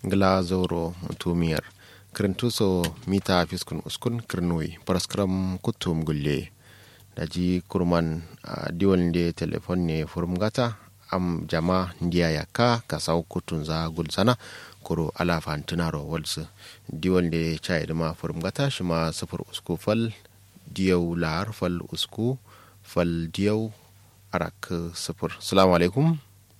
ngla zoro tumiyar kirintuso mita fiskun uskun kirnoi paraskram kutum gulle daji kurman uh, diwal de telefon ne furmgata am jama ndiya yaka kasau kutun za gulsana kuro ala fantunaro walsu diwal de chai ma furmgata shima sufur usku fal diyau lar fal usku fal diyau arak sufur salamu alaikum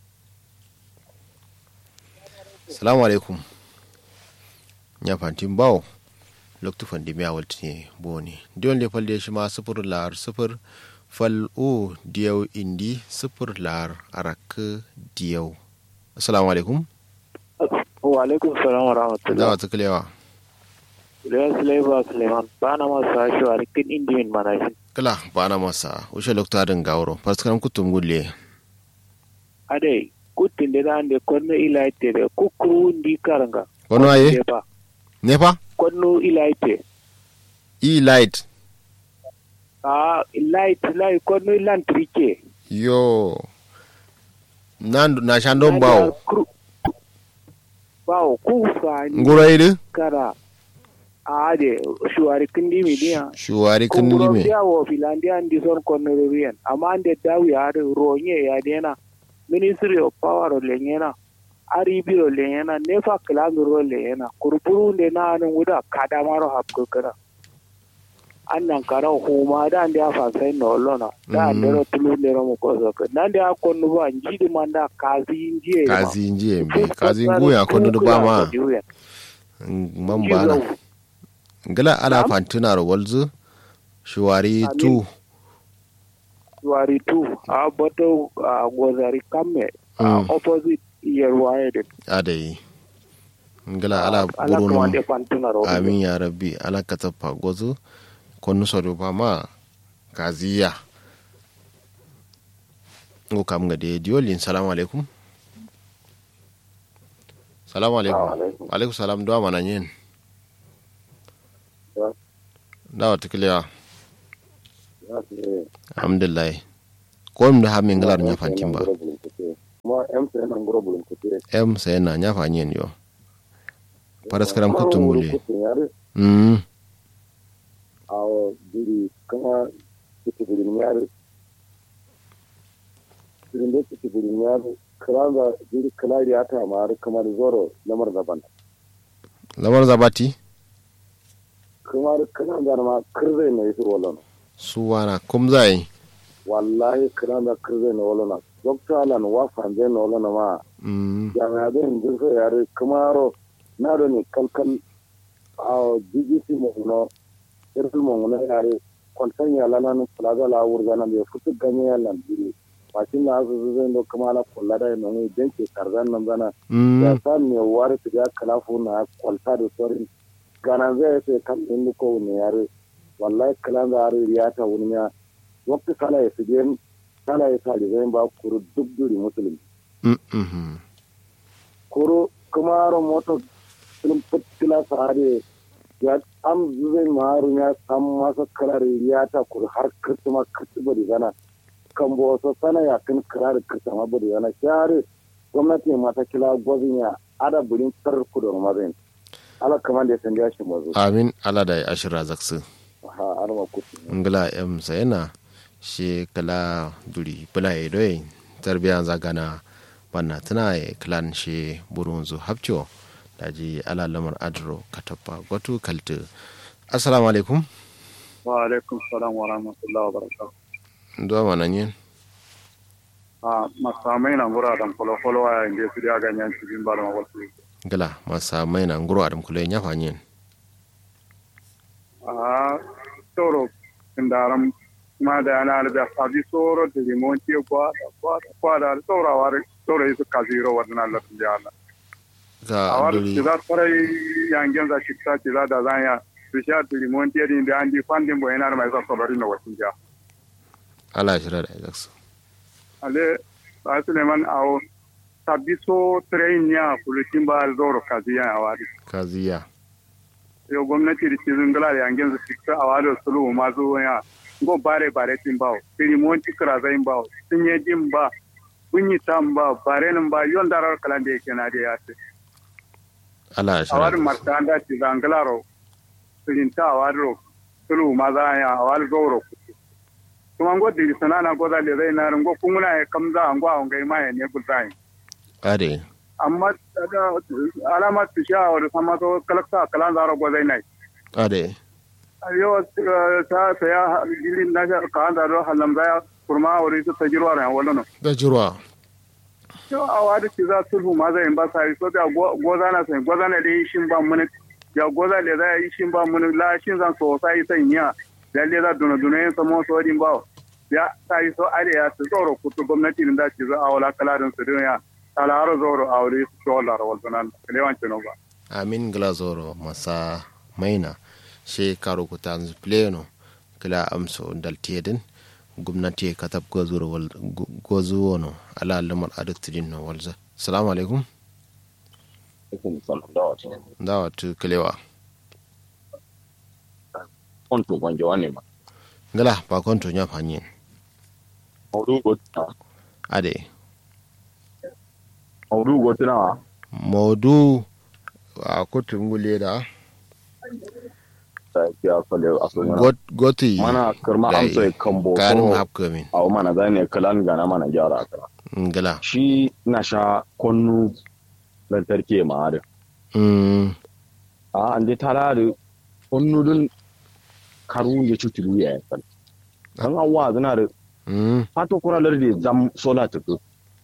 salamu alaikum ya fantin bawo loktu fandi miya walti ne boni diyon le fal shi ma sufur lar sufur fal o diyau indi sufur lar arak diyau assalamu alaikum wa alaikum salam wa rahmatullah da wata kilewa Ilyas Laiba Suleiman ba na masa shi wa rikin indimin manashin. kala ba na masa ushe loktu adin gawro paskaram kutum gulle Ade, kutin da na da kwanu ilaite da kukuru ndi karanga. wani waye Nepa, nepa kwanu ilaite. e light Ah, light, light, kwanu lantrike. yo nan na shandon bawo Bawo, kufa ni ngura idu kara. Ade, shuwari kindi midiya. shuwari kun Kunguro lime biya wo filandia ndi son kwanu riyan. Amma ande dawi ya ronye ya dena. Ministry of Power lenyena. aribiro lenyena nefa kilangiro lenyena kurupuru nde na anu wuda kadamaro hapko kana annan kara huma da ande afa sai no lona da ande ro tulu ne ro mo koso ka nande a konnu ba njidi manda kazi njiye ma. kazi njiye mbe Fuska kazi sana nguya kondo du ba ma kukula diuya. man bana Jizo. ngala ala Na'am? fantina ro walzu shuwari Amin. tu wari tu a boto a gozari kamme a Mm. opposite yerwaye de adai ngala ala ala burunu kamande pantuna ro amin ya rabbi ala katapa gozu konnu sodo ba ma kaziya ngo kam ga de diolin salamu alaikum salamu alaikum alaikum. alaikum salam do mana nyen Ya. dawa tikliya Ya ce, alhamdulillah ko mi ha min ngalar nya fantin ba Kuma MTN an gura bulun kuke. em sai na nya fanyen yo paraskaram kutum gule Kutun yare, mm a diri kama kutu bulun yare. Dirin da kutu bulun yare, kiranga diri kilari ya ta mara kamar zoro lamar daban. lamar zabati Kamar kiranga ma kirzai na yi rolon. suwana kum zai Wallahi kiranga kirzai na rolon. Dokta Alan wa fanzai na rolon ma mm jami'adin jirka yare kamaro na da ne kalkal a bbc mahuno irin mahuno yare kwanton yala na nan plaza la wurga na bai fitu ganye yalan biri mashin na asu zai do kuma na kula da yana ne dan ke karzan nan zana ya mm sa me wari su ya kalafu na kwalta da sorin gana zai sai kan din ko ne yare wallahi kalan da yare ya ta wuni ya wakti sala ya su gen sala ya sa zai ba kuru duk duri musulmi mm mhm koro kumaro moto film putila sare ya am zai maru ya sam masa karar ya ta kur har kirtuma kirtuma da zana kan bo so sana ya kan karar kirtuma bari zana share gwamnati ma ta kila gwazin ya ada burin tar ku da mazin ala kaman da san shi mazo amin ala da ashira zaksu ha arma kutu ngala em sayana she kala duri bula e doy tarbiya zagana banna tana e klan she burunzu hapcho daji ala lamar adro katapa gotu kaltu assalamu alaikum wa alaikum salam wa rahmatullahi wa barakatuh ndo mana nyen a masamai na gura dan kolo kolo a inda su da ganyen cikin ba da wasu ngala masa maina nguro adam kule nyafa nyen a toro indaram ma da yana da sabi soro da limonci kwa kwa kwa da tsora war tsora su kaziro wannan Allah ya Allah ka a war duri da tsara yangen za shi ta da da zanya su sha da limonci din da andi fandin bo yana mai sa solori na wasin ja ala shira da zaksu ale ba Suleiman awo sabi so train ya kulutin ba zoro kaziya a wari kaziya yo gwamnati da cizin gala da yangen su fita a wadda sulu ma zo ya go bare bare tin bawo firi monti kra zain bawo sun ye jin ba bunyi tam ba bare nan ba yon darar kalan da yake na da ya ce ala awar shara martanda ci zangalaro sirinta awaro tulu maza ya awal goro kuma ngo di sanana go da le zai na ngo kunguna ya kamza ngo a ngai mai ne gulzai ade amma da alama tisha wa sama to kalakta kalan zaro go zai nai ade yo ta ta ya dilin na ka da halam zaya kurma wuri ta tajirwa ran wallo da jirwa to a wadi ci za sulhu ma zai ba sai so da goza na sai goza na dai shin ba mun ya goza le za yi shin ba mun la shin zan so sai sai niya da le za duna duna yin samo so din ba ya sai so ale ya su tsoro kutu gwamnati din da ci za a wala kalarin su din ya talaro zoro a wuri su dolar wal sunan lewan ci no ba amin glazoro masa maina she karo ku tanzu pleno kila amso dal tedin gwamnati katab gozuro wal gozuwo no ala lamar adutidin no walza assalamu alaikum alaikum salam da wata dawa tu kilewa konto gwanje wane ma ngala ba konto nya fanyin maudu gotina ade maudu gotina modu a kutum gule da ta kiya fale asalin got- goti mana karma da amsa kambo karin ko hapkamin a mana zane kalan gana mana gyara kara ngala shi na sha konnu lantarki ma da mm a an je tara da konnu dun karu ya cutulu ya yi kan awa zana da mm fato kuralar da zam sola tuku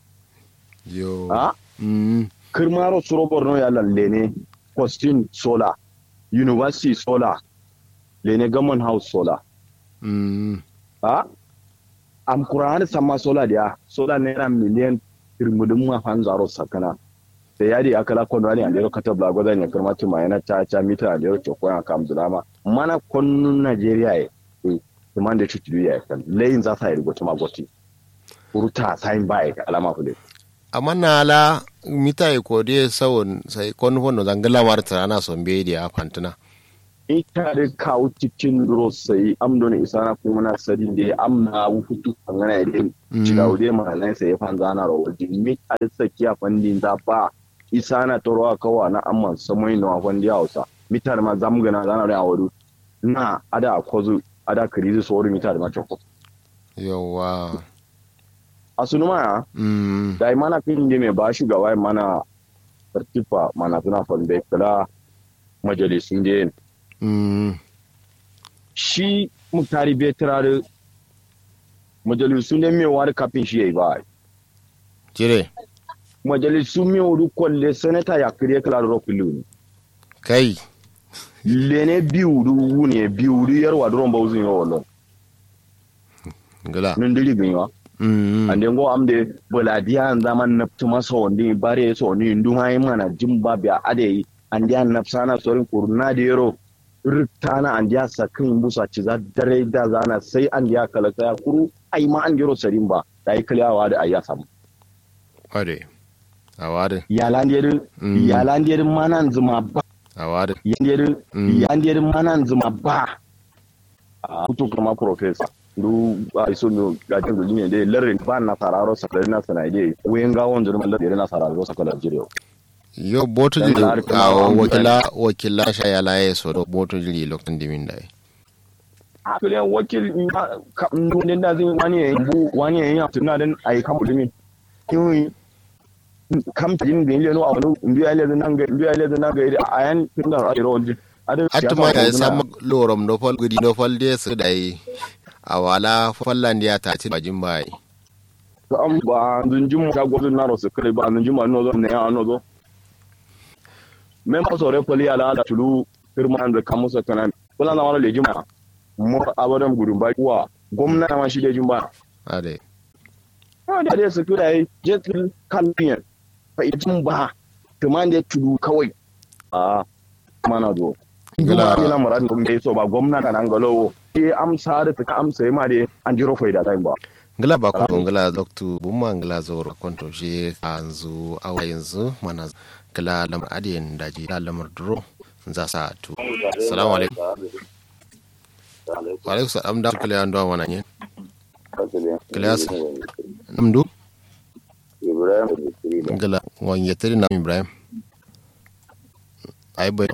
yo a mm kirmaro suro borno ya lalle ne kwastin sola university sola lene gammon house sola mm a am kurani sama sola dia sola naira miliyan irmudin ma fan zaro sakana da yadi akala kono ani andero kata blago da ne kirma tuma yana cha cha mita andero choko ya kam dulama mana konnu nigeria e kimande chutu ya kan lein za sa irgo tuma goti uruta sain bai alama fude amma na la mita e kode sawon sai kon fono zangala warta ana son be dia fantuna ita da kawo cikin rosai amdo ne isa na kuma na sadin da amna wufutu kangana da ciga wude ma nan sai fan zana ro wajen mi a sakiya fandin da ba isa na toro kawa na amman samai na fandi hausa mitar ma zamgana zana da awadu na ada kozu ada krizi sori mitar ma choko yawa asunu ma mm da mana kin da me ba shugaba mana tartifa mana suna fande kala majalisun da mm shi muktari bai turare majalisu ne mai wari kafin shi ya yi ba jire majalisu mai wuri kwalle sanata ya kire kala da rokuli ne kai lene biyu du wune biyu du yarwa duron ba uzun yawa lon ngala nun diri bin yawa mm ande ngo amde boladiya an zaman naftu masa wandi bare so ni nduma yi mana jimba biya ade ande an nafsana sorin kurna da yaro rutana an diya sakin busa ci za dare da zana sai an diya kala ya kuru ai ma an gero sarin ba da yi kaliyawa da ayya samu ade awade yalandiyarin Mm. yalandiyarin manan zuma ba awade yandiyarin Mm. yandiyarin manan zuma ba a kutu kuma professor du a iso no gajin da duniya dai larin ba na sararo sakari na sana dai wayan gawon jirman larin na sararo sakari jire yo boto Dan jiri lar kuma a an wakila wakila sha ya laye so do boto jiri lokacin dimin dai a kule wakil ndun da zai wani yayin bu wani yayin ya tuna dan ai kan mutumi kin kam tin bin leno a wani ndu ya le nan ga ndu ya le nan ga a yan tun da ai rawon atuma ya sama lorom no fal gudi no fal de su dai awala fallan dia ta ci bajin bai am ba zunjum ta gwazin na rosu kai ba zunjum an nozo ne an nozo men pa sore poli ala da tulu firma da kamusa kanan kula na wala lejima mo abadan gudun ba kuwa gwamna ma shi lejin ba ade ah da dai su kira yi jetul kalmiyan fa itin ba tuman da tulu kawai a mana zo Gala- Gala ila muradin kuma so ba gwamna kan an galowo ke amsa da ta amsa ma dai an jiro faida time ba ngala ba ko ngala doktu bumma ngala zoro konto shi anzu awa yanzu mana kala lamar adiyan daji la lamar duro za sa tu assalamu alaikum wa alaikum salam da kala ando wana nyen Kilas. namdu Ibrahim da Sirina. ngala wan yetri na ibrahim ai bai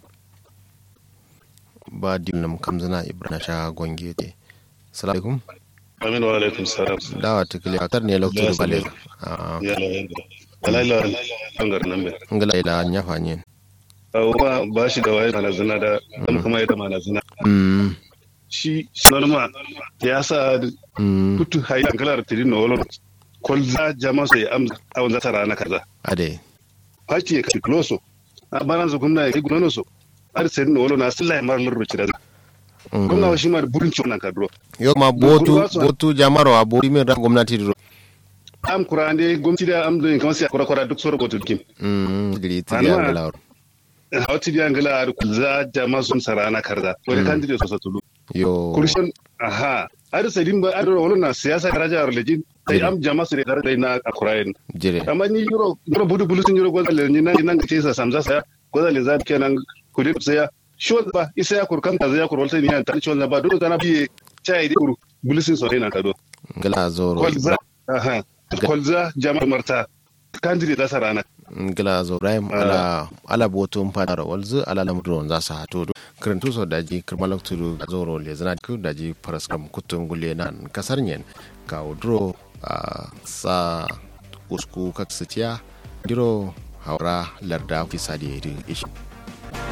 ba dilnam kamzana ibrahim sha gonge te salamu alaikum amin wa alaikum salam dawa tikile atar ne lokto Ya bale salam. ah ya la yanga alaila bangar nan be ngala ila nyafa nyen ba ba shi da waye mana zina da dan kuma ya da mana zina mm shi sanarma ya sa mm putu hayi angalar tirin no wolo kolza jama sai am awon zata rana kaza ade faci ka kloso a baran su gumna ya gunono so ar sai no wolo na sallai mar lurru ci da Mm. gumna wa shi ma burin ci wannan kadro yo ma botu Kurwa su- botu jamaro a botu min ra gwamnati do am kurande gumti da am do kamar sai kora kora duk soro go tudkim mm gili ti Anwa- ya ngala hawti biya ngala ar kulza jama sun sarana karza wani kandide so satulu yo kurshen aha ar sai din ba ar wolo na siyasa daraja ar lejin sai am jama su ne daraja na akurayen jire amma ni yuro yuro budu bulu sun yuro gwazale ni nan nan ce sa samza saya gwazale za kenan kudi saya shol ba isa ya kurkan ta ya kurwal sai ni tan shol na ba dole tana biye chai di kuru bulu sun so na kado ngala zoro kolza aha kolza jama'a marta kandire da sarana ngila zo ibrahim ala ala boto mpadara walzu ala lamdro za sa hato krentu so daji kirmalok turu zoro le zana ku daji paraskam kutum gulle nan kasar nyen ka udro a sa usku kaksitiya diro haura larda fisadi ishi